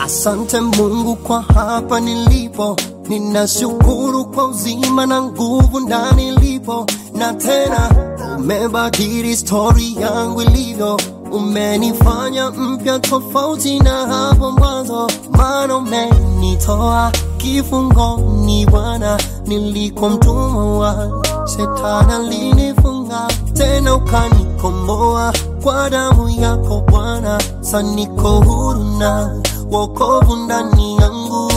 Asante Mungu kwa hapa nilipo, ninashukuru kwa uzima na nguvu ndani lipo, na tena umebadili stori yangu ilivyo, umenifanya mpya tofauti na hapo mwanzo, maana umenitoa kifungoni Bwana, nilikuwa mtumwa wa shetani, alinifunga tena ukanikomboa kwa damu yako Bwana, sasa niko huru na wokovu ndani yangu.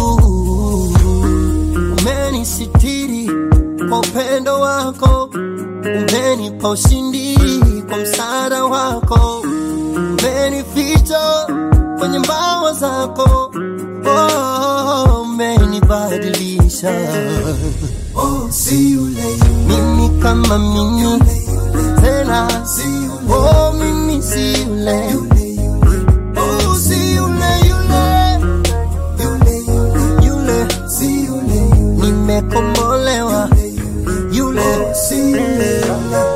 Umenisitiri kwa upendo wako, umenipa ushindi kwa msaada wako, umenificha kwenye mbawa zako, oh, umenibadilisha Oh, si yule mimi kama mimi tena, oh, mimi si yule yule yule oh, si yule yule yule yule yule, si yule yule nimekombolewa yule si yule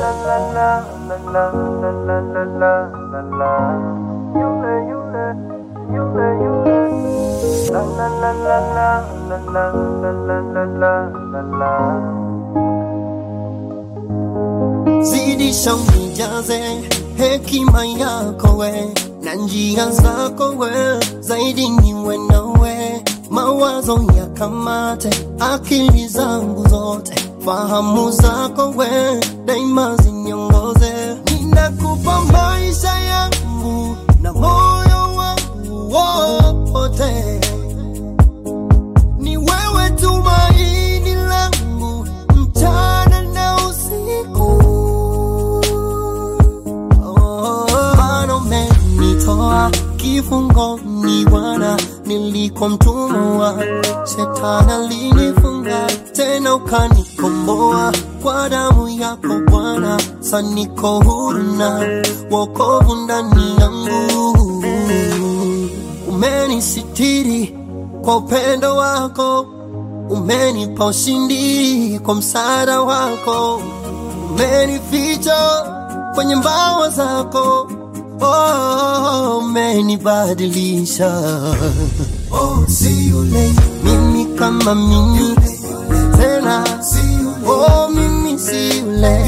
zidisha unijaze hekima yako we na njia zako we zaidi niwe nawe mawazo yakamate akili zangu zote fahamu zako we daima ziniongoze ninakupa maisha yangu na moyo wangu wote ni wewe tumaini langu mchana na usiku. Oh, Bwana umenitoa kifungoni Bwana, nilikuwa mtumwa wa shetani, alinifunga tena ukanikomboa kwa damu yako Bwana, sasa niko huru na wokovu ndani yangu umenisitiri kwa upendo wako, umenipa ushindi kwa msaada wako, umenificha kwenye mbawa zako, oh, umenibadilisha oh si yule mimi kama mimi tena, si yule oh, mimi si yule